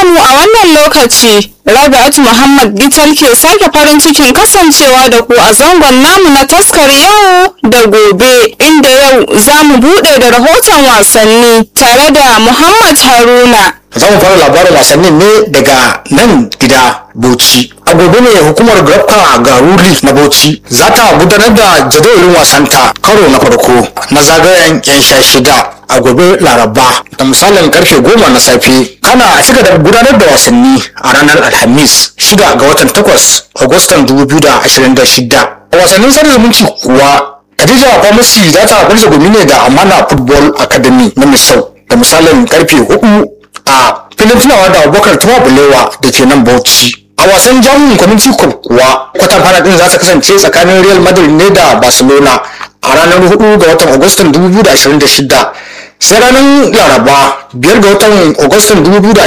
mu a wannan lokaci. Rabi'atu Muhammad Gital ke sake farin cikin kasancewa da ku a zangon namu na taskar yau da gobe inda yau za mu buɗe da rahoton wasanni tare da Muhammad Haruna. za mu fara labarin wasannin ne daga nan gida bauchi a gobe ne hukumar grafka garuri na bauchi za ta gudanar da jadawalin wasanta karo na farko na zagayen yan sha shida a gobe laraba da misalin karfe goma na safe kana a cika da gudanar da wasanni a ranar alhamis shida ga watan takwas agustan 2026 a wasannin sada zumunci kuwa Khadija Pharmacy za ta barza gumi ne da Amana Football Academy na Misau da misalin karfe hudu a filin tunawa da abubakar tuwa bulewa da ke nan bauchi a wasan jamus community cup kuwa kwatan fana din za ta kasance tsakanin real madrid ne da barcelona a ranar 4 ga watan agustan 2026 sai ranar laraba 5 ga watan agustan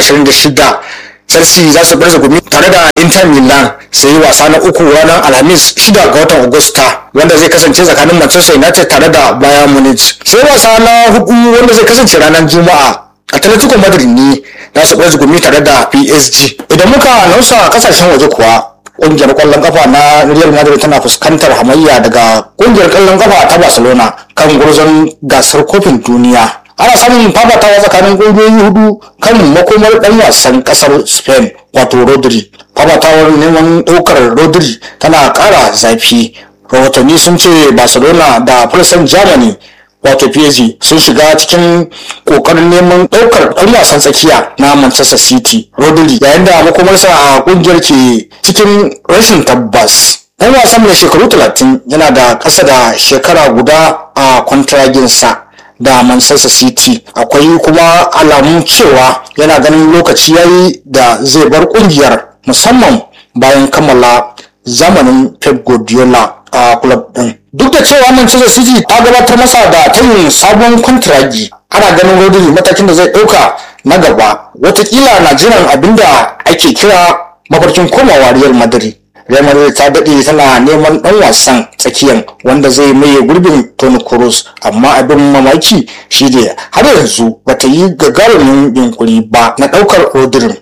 2026 chelsea za su barza gumi tare da inter milan sai wasa na uku ranar alhamis 6 ga watan agusta wanda zai kasance tsakanin manchester united tare da bayern munich sai wasa na hudu wanda zai kasance ranar juma'a atletico madrid ne za su ɓarzi gumi tare da psg idan muka nausa kasashen waje kuwa ƙungiyar ƙwallon kafa na real madrid tana fuskantar hamayya daga ƙungiyar ƙwallon kafa ta barcelona kan gurzon gasar kofin duniya ana samun fafatawa tsakanin ƙungiyoyi hudu kan makomar ɗan wasan ƙasar spain wato rodri fafatawar neman ɗaukar rodri tana ƙara zafi rahotanni sun ce barcelona da fulsan germany wato PSG sun shiga cikin kokarin neman daukar ɗan wasan tsakiya na Manchester City Rodri yayin da makomarsa a kungiyar ke cikin rashin tabbas ɗan wasan mai shekaru 30 yana da ƙasa da shekara guda a kwantiraginsa da Manchester City akwai kuma alamun cewa yana ganin lokaci yayi da zai bar kungiyar musamman bayan kammala zamanin Pep Guardiola a club din duk da cewa Manchester City ta gabatar masa da tayin sabon kwantiragi ana ganin Rodri matakin da zai ɗauka na gaba watakila na jiran abinda ake kira mafarkin komawa Real Madrid Real Madrid ta daɗe tana neman ɗan wasan tsakiyan wanda zai maye gurbin Toni Kroos amma abin mamaki shi ne har yanzu bata yi gagarumin yunkuri ba na ɗaukar Rodri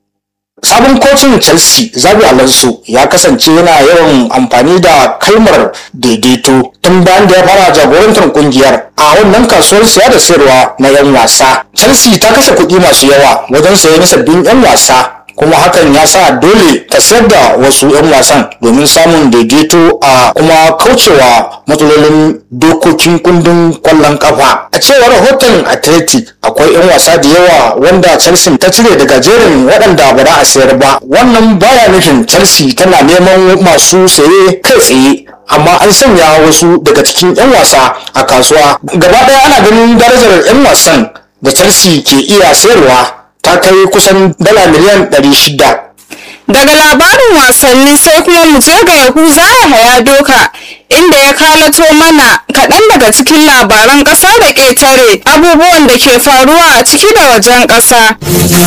sabon kocin chelsea zabi alonso ya kasance yana yawan amfani da kalmar daidaito tun bayan da ya fara jagorantar kungiyar a wannan kasuwar siya da sayarwa na 'yan wasa chelsea ta kashe kuɗi masu yawa wajen sayan sabbin 'yan wasa kuma hakan ya sa dole ta sayar da wasu 'yan wasan domin samun daidaito a kuma kaucewa matsalolin dokokin kundin kwallon kafa a cewar rahoton athletic akwai 'yan wasa da yawa wanda chelsea ta cire daga jerin waɗanda ba za a sayar ba wannan baya nufin chelsea tana neman masu saye kai tsaye amma an sanya wasu daga cikin 'yan wasa a kasuwa gaba ɗaya ana ganin darajar 'yan wasan da chelsea ke iya sayarwa ta kai kusan dala miliyan 600 Daga labarin wasanni sai kuma mu je ga Yahuza Yahaya Doka inda ya kalato mana kaɗan daga cikin labaran ƙasa da ƙetare abubuwan da ke faruwa a ciki da wajen ƙasa.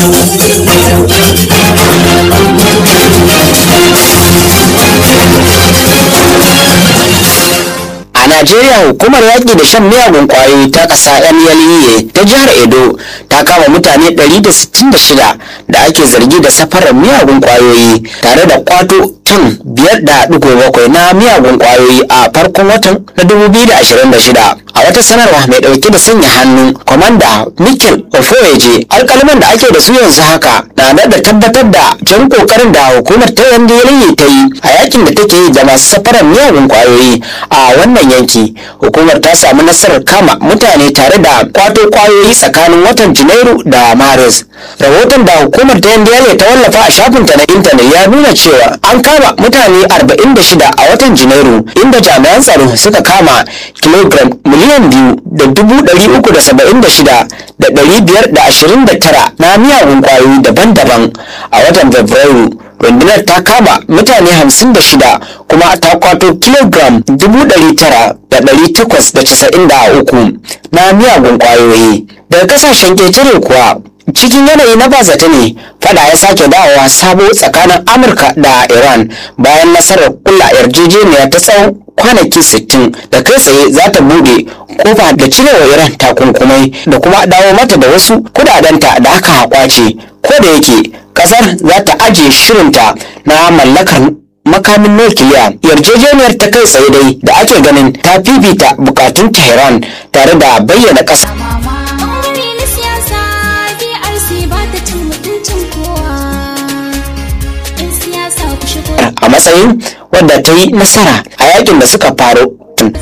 A Najeriya hukumar yaƙi da shan miyagun ƙwayoyi ta ƙasa NLEA ta jihar Edo ta kama mutane 166 da ake zargi da safarar miyagun ƙwayoyi tare da kwato tan 5.7 na miyagun ƙwayoyi a farkon watan na 2026. A wata sanarwa mai ɗauke da sanya hannu, kwamanda Mikel Ofoeje alƙalman da ake da su yanzu haka na da tabbatar da jan ƙoƙarin da hukumar ta NLEA ta yi a yakin da take yi da masu safarar miyagun ƙwayoyi a wannan yanki hukumar ta samu nasarar kama mutane tare da kwato kwayoyi tsakanin watan janairu da maris rahoton da hukumar ta ndla ta wallafa a shafinta na intanet ya nuna cewa an kama mutane 46 a watan janairu inda jami'an tsaro suka kama kilogram miliyan biyu da dubu ɗari uku da saba'in da shida da ɗari biyar da ashirin da tara na miyagun kwayoyi daban-daban a watan fabrairu rundunar ta kama mutane hamsin da shida kuma ta kwato kilogram dubu ɗari tara da ɗari takwas da casa'in da uku na miyagun ƙwayoyi daga ƙasashen ƙetare kuwa cikin yanayi na bazata ne fada ya sake dawowa sabo tsakanin amurka da iran bayan nasarar kula yarjejeniya ta tsawon kwanaki 60 da kai tsaye za ta bude kofa da cirewa iran takunkumai da kuma dawo mata da wasu kudadenta da aka kwace ko da yake kasar za ta ajiye shirinta na mallakar makamin nukiliya yarjejeniyar ta kai tsaye dai da ake ganin ta fifita bukatun tehran tare da bayyana ƙasa Ɓangare na siyasa DRC ba ta cin mutuncin kowa. ‘Yan siyasa ku shigo a matsayin wadda ta yi nasara a yakin da suka faro